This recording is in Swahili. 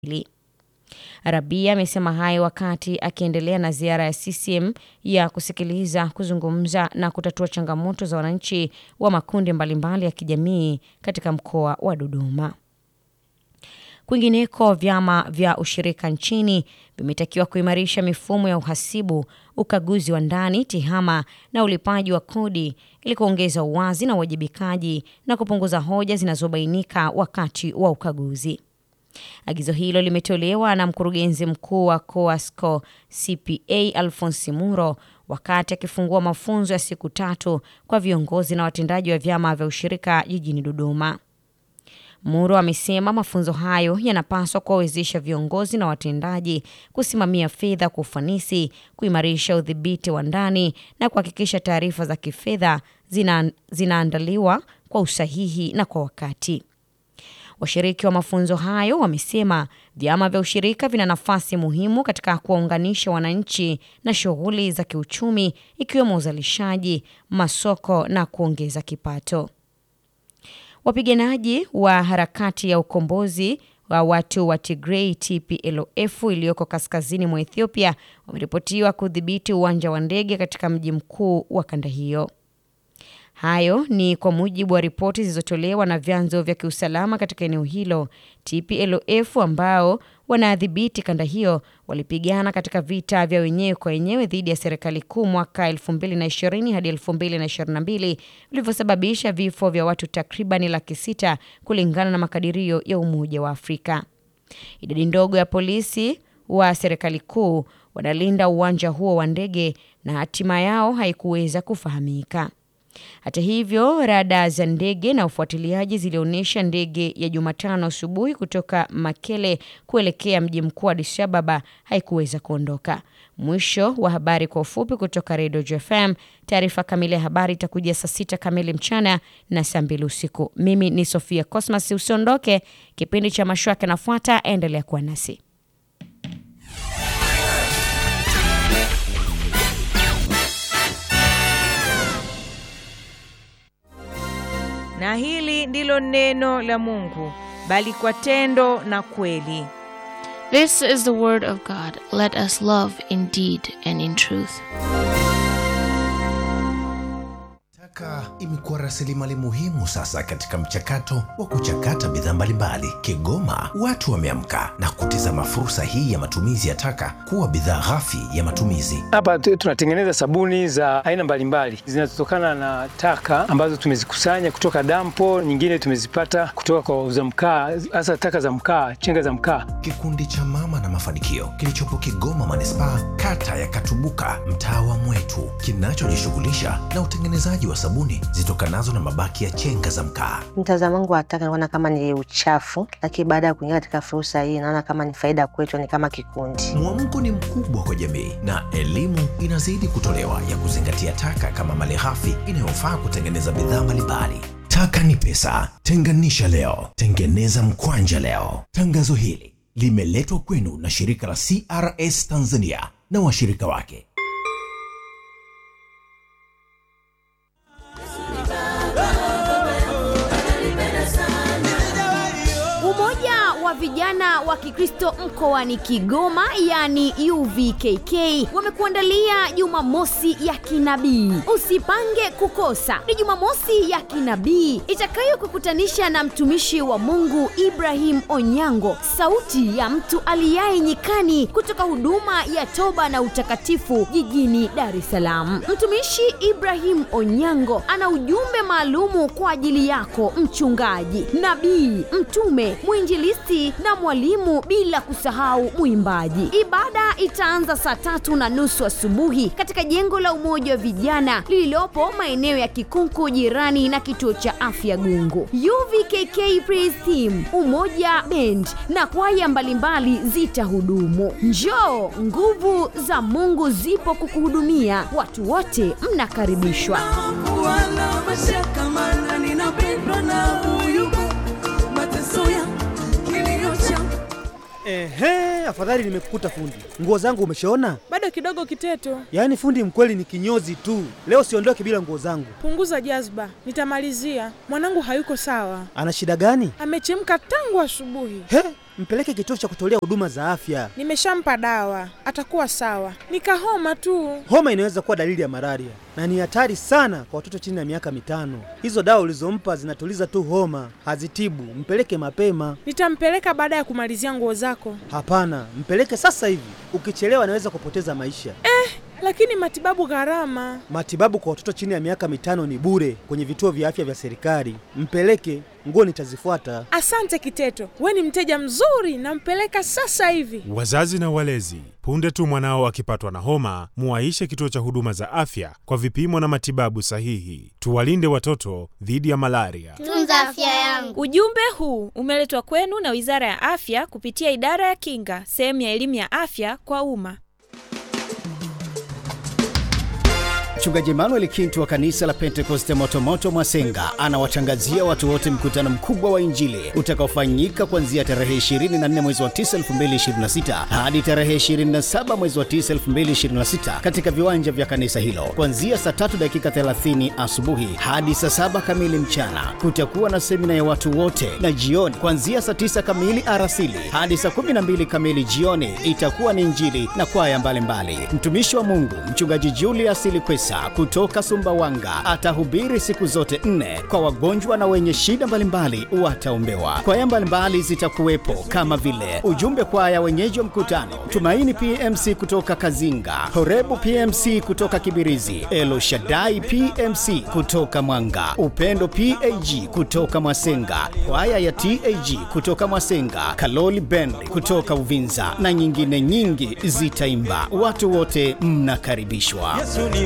hili. Rabia amesema hayo wakati akiendelea na ziara ya CCM ya kusikiliza, kuzungumza na kutatua changamoto za wananchi wa makundi mbalimbali ya kijamii katika mkoa wa Dodoma. Kwingineko, vyama vya ushirika nchini vimetakiwa kuimarisha mifumo ya uhasibu, ukaguzi wa ndani, tehama na ulipaji wa kodi ili kuongeza uwazi na uwajibikaji na kupunguza hoja zinazobainika wakati wa ukaguzi. Agizo hilo limetolewa na mkurugenzi mkuu wa Coasco CPA Alphonse Muro wakati akifungua mafunzo ya siku tatu kwa viongozi na watendaji wa vyama vya ushirika jijini Dodoma. Muro amesema mafunzo hayo yanapaswa kuwawezesha viongozi na watendaji kusimamia fedha kwa ufanisi, kuimarisha udhibiti wa ndani na kuhakikisha taarifa za kifedha zina, zinaandaliwa kwa usahihi na kwa wakati. Washiriki wa mafunzo hayo wamesema vyama vya ushirika vina nafasi muhimu katika kuwaunganisha wananchi na shughuli za kiuchumi ikiwemo uzalishaji, masoko na kuongeza kipato. Wapiganaji wa harakati ya ukombozi wa watu wa Tigray TPLF iliyoko kaskazini mwa Ethiopia wameripotiwa kudhibiti uwanja wa ndege katika mji mkuu wa kanda hiyo. Hayo ni kwa mujibu wa ripoti zilizotolewa na vyanzo vya kiusalama katika eneo hilo. TPLF ambao wanadhibiti kanda hiyo walipigana katika vita vya wenyewe kwa wenyewe dhidi ya serikali kuu mwaka 2020 hadi 2022 vilivyosababisha vifo vya watu takribani laki sita kulingana na makadirio ya Umoja wa Afrika. Idadi ndogo ya polisi wa serikali kuu wanalinda uwanja huo wa ndege na hatima yao haikuweza kufahamika. Hata hivyo, rada za ndege na ufuatiliaji zilionyesha ndege ya Jumatano asubuhi kutoka Makele kuelekea mji mkuu wa Addis Ababa haikuweza kuondoka. Mwisho wa habari kwa ufupi kutoka Redio JFM. Taarifa kamili ya habari itakujia saa sita kamili mchana na saa mbili usiku. Mimi ni Sofia Cosmas, usiondoke. Kipindi cha mashua kinafuata, endelea kuwa nasi. Na hili ndilo neno la Mungu, bali kwa tendo na kweli. This is the word of God. Let us love in deed and in truth. Taka imekuwa rasilimali muhimu sasa katika mchakato wa kuchakata bidhaa mbalimbali. Kigoma watu wameamka na kutizama fursa hii ya matumizi ya taka kuwa bidhaa ghafi ya matumizi. Hapa tu- tunatengeneza sabuni za aina mbalimbali zinazotokana na taka ambazo tumezikusanya kutoka dampo, nyingine tumezipata kutoka kwa wauza mkaa, hasa taka za mkaa, chenga za mkaa. Kikundi cha Mama na Mafanikio kilichopo Kigoma manispaa, kata ya Katubuka, mtaa wa Mwetu, kinachojishughulisha na utengenezaji wa sabuni zitokanazo na mabaki ya chenga za mkaa. Mtazamo wangu wa taka naona kama ni uchafu, lakini baada ya kuingia katika fursa hii naona kama ni faida kwetu, ni kama kikundi. Mwamko ni mkubwa kwa jamii na elimu inazidi kutolewa ya kuzingatia taka kama malighafi inayofaa kutengeneza bidhaa mbalimbali. Taka ni pesa, tenganisha leo, tengeneza mkwanja leo. Tangazo hili limeletwa kwenu na shirika la CRS Tanzania na washirika wake. Umoja wa vijana wa Kikristo mkoani Kigoma yani UVKK wamekuandalia Jumamosi ya kinabii. Usipange kukosa. Ni Jumamosi ya kinabii itakayokukutanisha na mtumishi wa Mungu Ibrahim Onyango, sauti ya mtu aliyaye nyikani kutoka huduma ya toba na utakatifu jijini Dar es Salaam. Mtumishi Ibrahim Onyango ana ujumbe maalumu kwa ajili yako mchungaji, nabii, mtume, mwinjilisti na mwalimu, bila kusahau mwimbaji. Ibada itaanza saa tatu na nusu asubuhi katika jengo la Umoja wa Vijana lililopo maeneo ya Kikunku, jirani na kituo cha afya Gungu. UVKK Praise Team, Umoja Band na kwaya mbalimbali zitahudumu. Njoo, nguvu za Mungu zipo kukuhudumia. Watu wote mnakaribishwa. Wana mashaka maana ninapendwa na huyu mateso ya kilio changu Ehe, afadhali nimekukuta fundi. Nguo zangu umeshaona? Bado kidogo Kiteto, Yaani fundi mkweli ni kinyozi tu. Leo siondoke bila nguo zangu. punguza jazba, nitamalizia. Mwanangu hayuko sawa, Ana shida gani? amechemka tangu asubuhi. He, mpeleke kituo cha kutolea huduma za afya. Nimeshampa dawa, atakuwa sawa. Nikahoma tu. Homa inaweza kuwa dalili ya malaria na ni hatari sana kwa watoto chini ya miaka mitano. Hizo dawa ulizompa zinatuliza tu homa, hazitibu. Mpeleke mapema. Nitampeleka baada ya kumalizia nguo zako. Hapana, mpeleke sasa hivi. Ukichelewa anaweza kupoteza maisha. Eh, lakini matibabu gharama. Matibabu kwa watoto chini ya miaka mitano ni bure kwenye vituo vya afya vya serikali. Mpeleke, nguo nitazifuata. Asante Kiteto, we ni mteja mzuri, nampeleka sasa hivi. Wazazi na walezi, punde tu mwanao akipatwa na homa, muwaishe kituo cha huduma za afya kwa vipimo na matibabu sahihi. Tuwalinde watoto dhidi ya malaria. Tunza afya yangu. Ujumbe huu umeletwa kwenu na Wizara ya Afya kupitia Idara ya Kinga, sehemu ya elimu ya afya kwa umma. Mchungaji Emmanuel Kintu wa kanisa la Pentekoste Motomoto Mwasenga anawatangazia watu wote mkutano mkubwa wa Injili utakaofanyika kuanzia tarehe 24 mwezi wa 9 2026 hadi tarehe 27 mwezi wa 9 2026 katika viwanja vya kanisa hilo kuanzia saa 3 dakika 30 asubuhi hadi saa 7 kamili mchana. Kutakuwa na semina ya watu wote, na jioni kuanzia saa 9 kamili arasili hadi saa 12 kamili jioni itakuwa ni Injili na kwaya mbalimbali. Mtumishi wa Mungu mchungaji Julius Likwesa kutoka Sumbawanga atahubiri siku zote nne kwa wagonjwa na wenye shida mbalimbali wataombewa. Kwaya mbalimbali zitakuwepo kama vile ujumbe kwaya wenyeji wa mkutano, Tumaini PMC kutoka Kazinga, Horebu PMC kutoka Kibirizi, Elo Shaddai PMC kutoka Mwanga, Upendo PAG kutoka Mwasenga, kwaya ya TAG kutoka Mwasenga, Kaloli Band kutoka Uvinza na nyingine nyingi zitaimba. Watu wote mnakaribishwa.